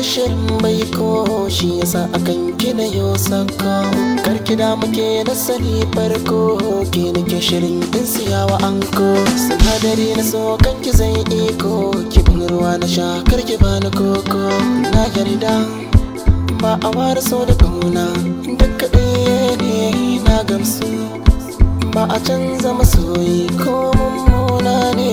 shirin bai ko shi yasa akan kina yo sako karki da muke da sani farko ke nake shirin in siyawa anko sinadari na so kanki zai iko ki bin ruwa na sha karki bani koko na yarda ba a ware so da kauna duk kaɗai ne na gamsu ba a canza masoyi ko mummuna ne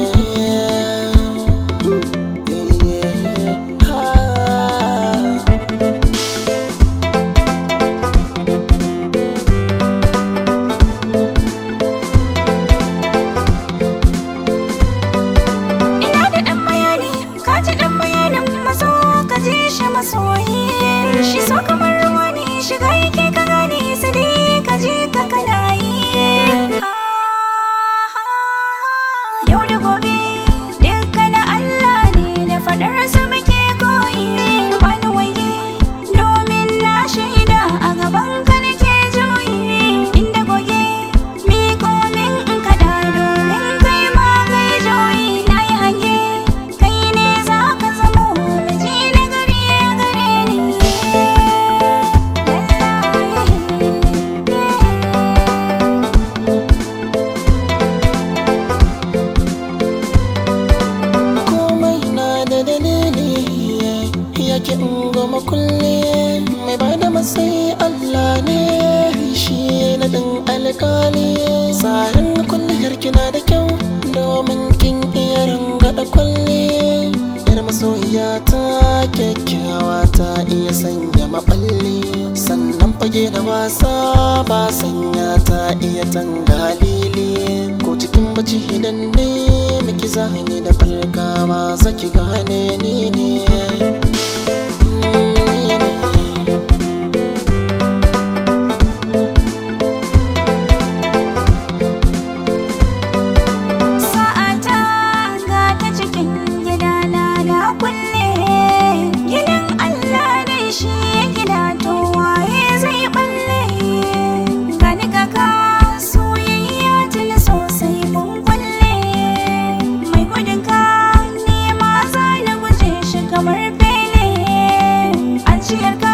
Ina da ɗan bayani, ka ji ɗan bayanin maso ka ji shi masoyi. Shi so kamar ruwa ne shiga yake ka gane su dai ka ji ka kana yi. Yau da gobe duka na Allah ne da faɗar su muke koyi. Wani waye domin na shaida a gaban ka nake juyi. Inda goge miko min in kaɗa domin kai ma kai juyi. Na yi hange kai ne za ka zamo miji na gari gare ni. komai na da dalili yake in goma kulle mai ba da matsayi Allah ne shi na ɗin alkali tsarin kulliyar kina da kyau domin kin iya rangada kwalle yar masoyiya ta kyakkyawa ta iya sanya maɓalli sannan fage da wasa ba sanya ta iya tangalili ko cikin bacci idan ne miki zahini da farkawa zaki gane ni ne Ni ne. Sa'ata ga ta cikin gidana na kulle Gidan Allah ne shi ya gida to waye zai balle Gani kaka soyayya tuni sosai mun kulle Mai gudun ka nema za na guje shi kamar fele An ciyar ka